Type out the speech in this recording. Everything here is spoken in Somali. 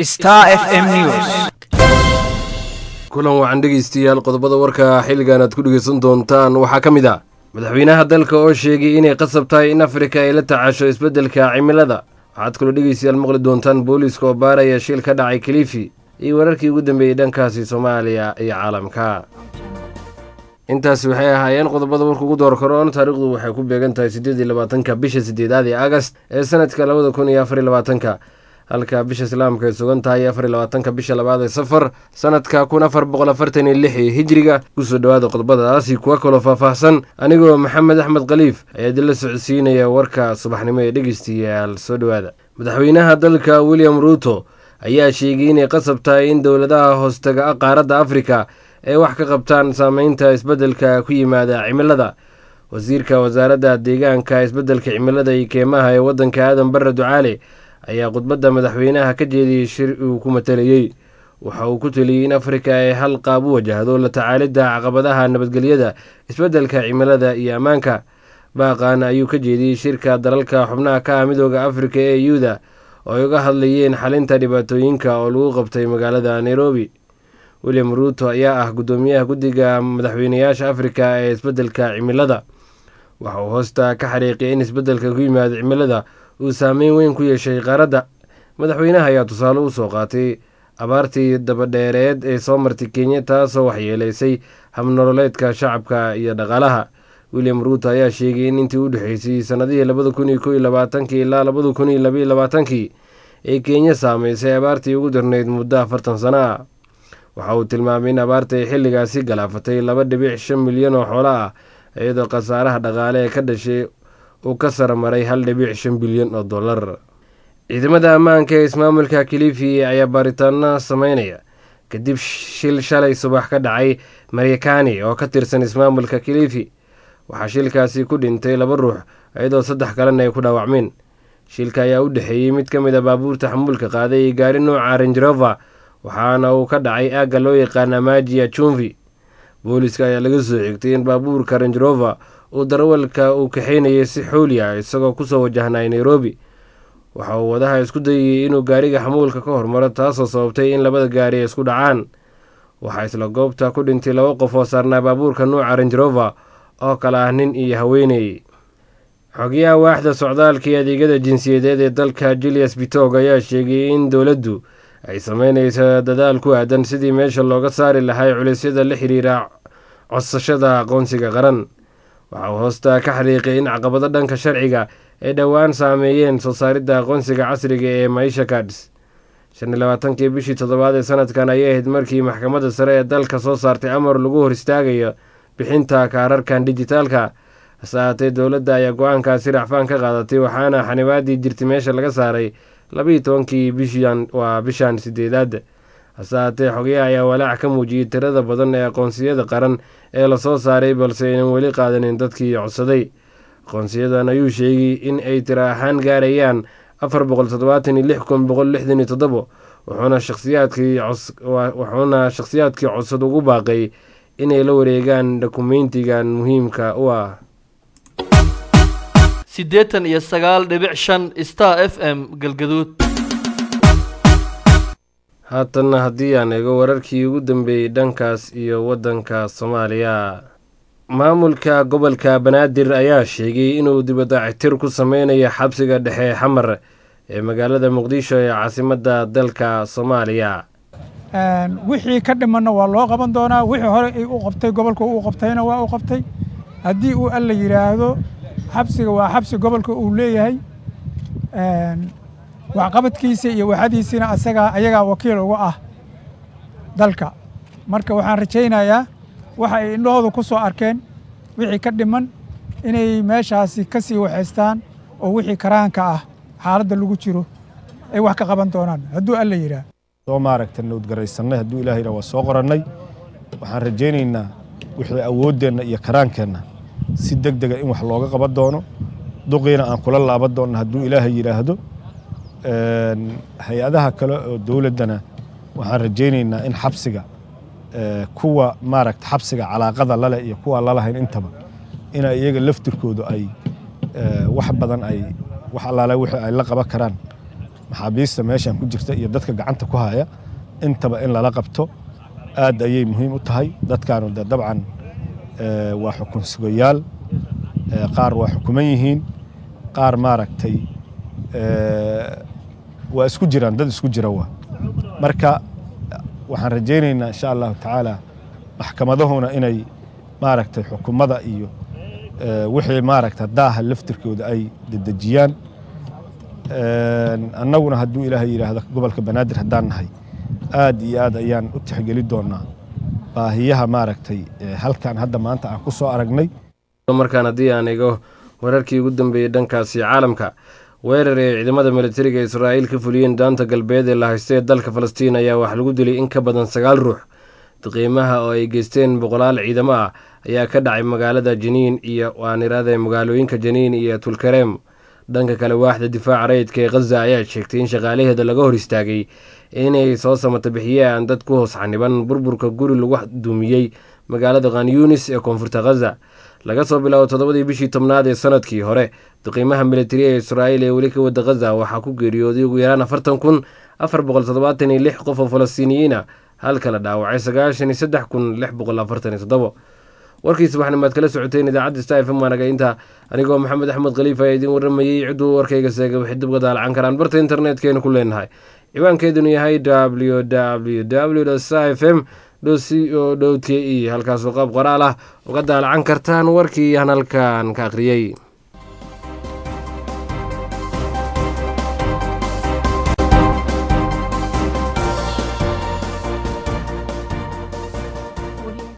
Star FM News. kulan wacan dhegeystayaal qodobada warka xilligan aad ku dhegeysan doontaan waxaa ka mid ah madaxweynaha dalka oo sheegay inay qasab tahay in afrika ay la tacaasho isbeddelka cimilada waxaad kaloo dhegeystayaal maqli doontaan booliiska oo baaraya shil ka dhacay kalifi iyo wararkii ugu dambeeyey dhankaasi soomaaliya iyo caalamka intaasi waxay ahaayeen qodobada warka ugu door karoon taariikhdu waxay ku beegan tahay siddeed iyo labaatanka bisha sideedaad ee agast ee sanadka labada kun iyo afar iyo labaatanka halka bisha islaamka ay sugan tahay afar iyo labaatanka bisha labaad ee safar sanadka kun afar boqol afartan iyo lix ee hijriga kusoo dhowaada qodobadaasi kuwa kaloo faahfaahsan anigoo maxamed axmed khaliif ayaa idinla socodsiinaya warka subaxnimo ee dhegeystayaal soo dhowaada madaxweynaha dalka william ruuto ayaa sheegay inay qasab tahay in dowladaha hoostaga qaaradda afrika ay wax ka qabtaan saameynta isbeddelka ku yimaada cimilada wasiirka wasaaradda deegaanka isbeddelka cimilada iyo keemaha ee waddanka aadan barre ducaale ayaa khudbadda madaxweynaha ka jeediyey shir uu ku matalayey waxa uu ku teliyey in afrika ay hal qaab u wajahdo la tacaalidda caqabadaha nabadgelyada isbeddelka cimilada iyo ammaanka baaqan ayuu ka jeediyey shirka dalalka xubnaha ka ah midooda afrika ee yuda oo ay uga hadlayeen xalinta dhibaatooyinka oo lagu qabtay magaalada nairobi william ruuto ayaa ah guddoomiyaha guddiga madaxweynayaasha afrika ee isbeddelka cimilada waxa uu hoosta ka xariiqiyay in isbeddelka ku yimaada cimilada uu saameyn weyn ku yeeshay qaaradda madaxweynaha ayaa tusaale u soo qaatay abaartii dabadheereed ee soo martay kenya taasoo waxyeeleysay habnololeedka shacabka iyo dhaqaalaha william ruuto ayaa sheegay in intii u dhexeysay sannadihii labada kun iyo kow iyo labaatankii ilaa labada kun iyo labaiyo labaatankii ee kenya saameysay abaartii ugu darneyd muddo afartan sano ah waxa uu tilmaamay in abaarta ay xilligaasi galaafatay laba dhibic shan milyan oo xoolo ah iyadoo khasaaraha dhaqaale ee ka dhashay uu ka saramaray hal dhibic shan bilyan oo dollar ciidamada ammaanka ee ismaamulka kilifi ayaa baaritaano sameynaya kadib shil shalay subax ka dhacay marekani oo ka tirsan ismaamulka kilifi waxaa shilkaasi ku dhintay laba ruux iyadoo saddex kalena ay ku dhaawacmeen shilka ayaa u dhexeeyey mid ka mid a baabuurta xamuulka qaaday iyo gaari nooca renjerova waxaana uu ka dhacay aagga loo yaqaana majiya jumvi booliska ayaa laga soo xigtay in baabuurka renjerova uu darawalka uu kaxeynayay si xooli ah isagoo kusoo wajahnay nairobi waxa uu wadaha isku dayayey inuu gaariga xamuulka ka hormaro taasoo sababtay in labada gaari ay isku dhacaan waxaa isla goobta ku dhintay laba qof oo saarnaa baabuurka nuuca renjerova oo kale ah nin iyo haweeney xogayaha waaxda socdaalka iyo adeegyada jinsiyadeed ee dalka julius bitog ayaa sheegay in dowladdu ay sameyneyso dadaal ku aadan sidii meesha looga saari lahay culisyada la xiriira codsashada aqoonsiga qaran waxa uu hoosta ka xariiqay in caqabado dhanka sharciga ay dhowaan saameeyeen soo saaridda aqoonsiga casriga ee maisha cards shan iyo labaatankii bishii toddobaad ee sanadkan ayay ahayd markii maxkamadda sare ee dalka soo saartay amar lagu hor istaagayo bixinta kaararkan dijitaalka hase ahaatee dowladda ayaa go-aankaasi racfaan ka qaadatay waxaana xanibaadii jirtay meesha laga saaray labaiyo tobankii bishan waa bishan sideedaad hase ahaatee xogayaha ayaa walaac ka muujiyey tirada badan ee aqoonsiyada qaran ee lasoo saaray balse aynan weli qaadanin dadkii codsaday aqoonsiyadan ayuu sheegay in ay tiro ahaan gaarayaan afar boqol toddobaatan iyo lix kun boqol lixdan iyo toddobo wuxuuna shakhsiyaadkii wuxuuna shakhsiyaadkii codsad ugu baaqay inay la wareegaan dokumentigan muhiimka u ah siddeetan iyo sagaal dhibic shan star f m galgaduud haatanna haddii aan eego wararkii ugu dambeeyey dhankaas iyo waddanka soomaaliya maamulka gobolka banaadir ayaa sheegay inuu dibadactir ku sameynayo xabsiga dhexe xamar ee magaalada muqdisho ee caasimadda dalka soomaaliya wixii ka dhimanna waa loo qaban doonaa wixii hore ay u qabtay gobolka uu qabtayna waa u qabtay haddii uu alla yidhaahdo xabsiga waa xabsi gobolka uu leeyahay waxqabadkiisa iyo waxadiisina asagaa ayagaa wakiil uga ah dalka marka waxaan rajaynayaa waxa ay indhahooda ku soo arkeen wixii ka dhiman inay meeshaasi ka sii waxaystaan oo wixii karaanka ah xaaladda lagu jiro ay wax ka qaban doonaan hadduu alla yidhaah soo maaragta nowdgaraysannay hadduu ilaah yidhah waa soo qorannay waxaan rajaynaynaa wixii awooddeenna iyo karaankeenna si deg dega in wax looga qaban doono duqiina aan kula laaban doonna hadduu ilaahay yidhaahdo hay-adaha kale oo dowladdana waxaan rajaynaynaa in xabsiga kuwa maaragta xabsiga calaaqada lale iyo kuwa lalahayn intaba ina iyaga laftirkoodu ay wax badan ay wax allaale wixii ay la qaban karaan maxaabiista meeshan ku jirta iyo dadka gacanta ku haya intaba in lala qabto aad ayay muhiim u tahay dadkaanu de dabcan waa xukun sugayaal qaar waa xukuman yihiin qaar maaragtay waa isku jiraan dad isku jira waa marka waxaan rajaynaynaa insha allahu tacaala maxkamadahuna inay maaragtay xukumada iyo wixii maaragta daaha laftirkooda ay dedejiyaan annaguna hadduu ilaahay yidhaahdo gobolka banaadir haddaan nahay aad iyo aad ayaan u tixgeli doonaa baahiyaha maaragtay halkan hadda maanta aan ku soo aragnay markaan haddii aan igo wararkii ugu dambeeyey dhankaasi caalamka weerar ee ciidamada militariga israa'iil ka fuliyeen daanta galbeed ee la haysta ee dalka falastiin ayaa wax lagu dilay in ka badan sagaal ruux daqiimaha oo ay geysteen boqolaal ciidamo ah ayaa ka dhacay magaalada janiin iyo waanirada magaalooyinka janiin iyo tulkareem dhanka kale waaxda difaaca rayidka ee khaza ayaa sheegtay in shaqaalaheeda laga hor istaagay inay soo samata bixiyaan dad ku hoos xaniban burburka guri lagu duumiyey magaalada khanyunis ee koonfurta khaza laga soo bilaabo toddobadii bishii tobnaad ee sanadkii hore daqiimaha militari ee israa'iil ee weli ka wada khaza waxaa ku geeriyooday ugu yaraan afartan kun afar boqol toddobaatan iyo lix qof oo falastiiniyiin ah halka la dhaawacay sagaashan iyo saddex kun lix boqol afartan iyo toddobo warkiisa waxnimaad kala socoteen idaacadda sta fm waanaga intaa anigoo maxamed axmed khaliif ayaa idiin waramayey cidduu warkayga seegay waxay dib uga daalacan karaan barta internetkeennu ku leenahay ciwaankeedunu yahay w w w sta f m c o dhow k e halkaasoo qaab qoraal ah uga daalacan kartaan warkii aan halkan ka akhriyey